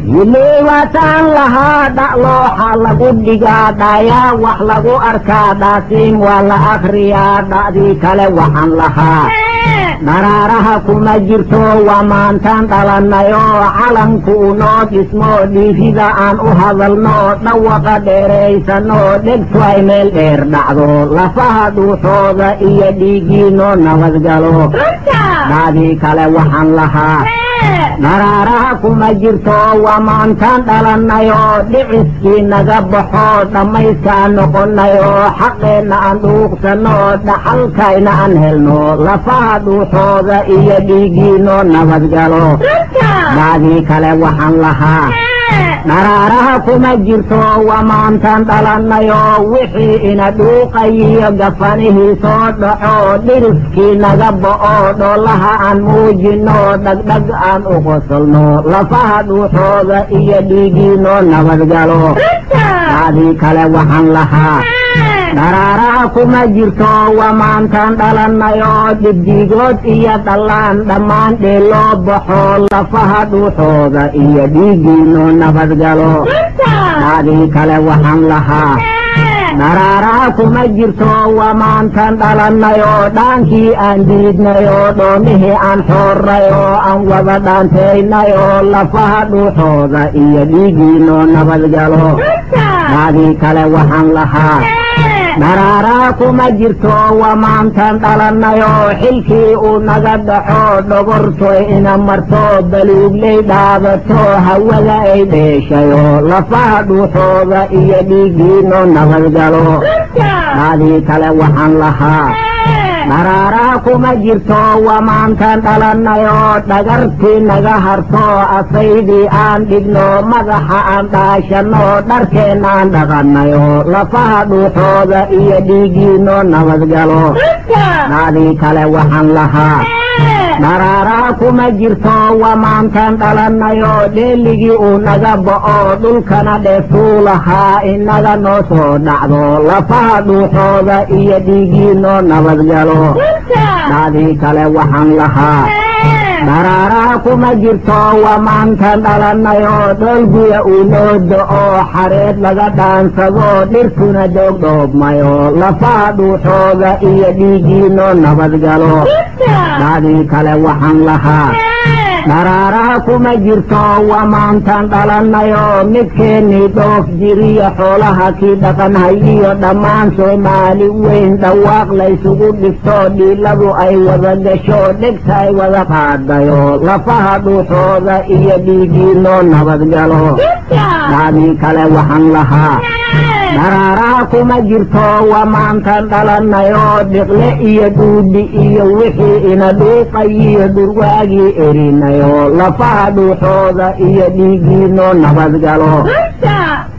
yileewataan lahaa dha'looxa lagu dhigaa dhayaa wax lagu arkaa dhaasiin waa la akhriyaa dha'dii kale waxaan lahaa dharaaraha kuma jirto waa maantaan dhalannayoo calanku unoo dhismo dhiifida aan u hadalno dhawaqa dheeraysano dhegtu ay meel dheer dhacdo lafaha dhuuxooda iyo dhiiggiinoo nabadgalo dha'dii kale waxaan lahaa dharaaraha kuma jirto waa maantaan dhalannayoo dhiciskii naga baxo dhammayskaan noqonnayoo xaqeenna aan dhuuqsanno dhaxalkayna aan helno lafaha dhuuxooda iyo dhiiggiinoo nabadgalo dhacdii kale waxaan lahaa dharaaraha kuma jirto waa maantaan dhalannayoo wixii ina dhuuqayiyo gafanihii soo dhaco dhiriskii naga bo'o dhoolaha aan muujinno dhagdhag aan u qosolno lafaha dhuuxooda iyo dhiiggiinoo nabadgalo dhacdii kale waxaan lahaa dharaaraha kuma jirto waa maantaan dhalannayoo dhibdigood iyo dhallaan dhammaan dheeloo baxo lafaha dhuuxooda iyo dhiiggiinoo nabadgalo dhacdii kale waxaan lahaa dharaaraha kuma jirto waa maantaan dhalannayoo dhaankii aan diidnayoo dhoomihii aan xoornayoo aan wada dhaantaynayoo lafaha dhuuxooda iyo dhiiggiinoo nabadgalo dhacdii kale waxaan lahaa dharaaraha kuma jirto waa maantaan dhalannayoo xilkii uu naga dhaxo dhogortoy ina marto baluugley dhaadato hawada ay dheeshayo lafaha dhuuxooda iyo dhiiggiinoo nabadgalo dhacdii kale waxaan lahaa dharaaraha kuma jirto waa maantaan dhalannayoo dhagartii naga harto asaydii aan dhigno madaxa aan dhaashanno dharkeenna aan dhaqannayo lafaha dhuuxooda iyo dhiiggiinoo nabadgalo dhacdii kale waxaan lahaa dharaaraha kuma jirto waa maantaan dhalannayoo dheeligii uu naga bo'o dhulkana dheeftuu lahaa inaga noo soo dhacdo lafaha dhuuxooda iyo dhiiggiinoo nabadgalo dhacdii kale waxaan lahaa dharaaraha kuma jirto waa maantaan dhalannayoo dhoolguya uu noo do'o xareed laga dhaansado dhirtuna doogdhoobmayo lafaha dhuuxooda iyo dhiiggiinoo nabadgalo dhacdii kale waxaan lahaa dharaaraha kuma jirto waa maantaan dhalannayoo midkeennii dhoof jiriyo xoolaha kii dhaqanhayiyo dhammaan soomaali weyn dhawaaq laysugu dhigto dhiiladu ay wada gasho dhegta ay wada qaadayo lafaha dhuuxooda iyo dhiiggiinoo nabadgalo dhacdii kale waxaan lahaa dharaaraha kuma jirto waa maantaan dhalannayoo dhiqle iyo dhuudhi iyo wixii ina dhuuqayiyo dhurwaagii erinayo lafaha dhuuxooda iyo dhiiggiinoo nabadgalo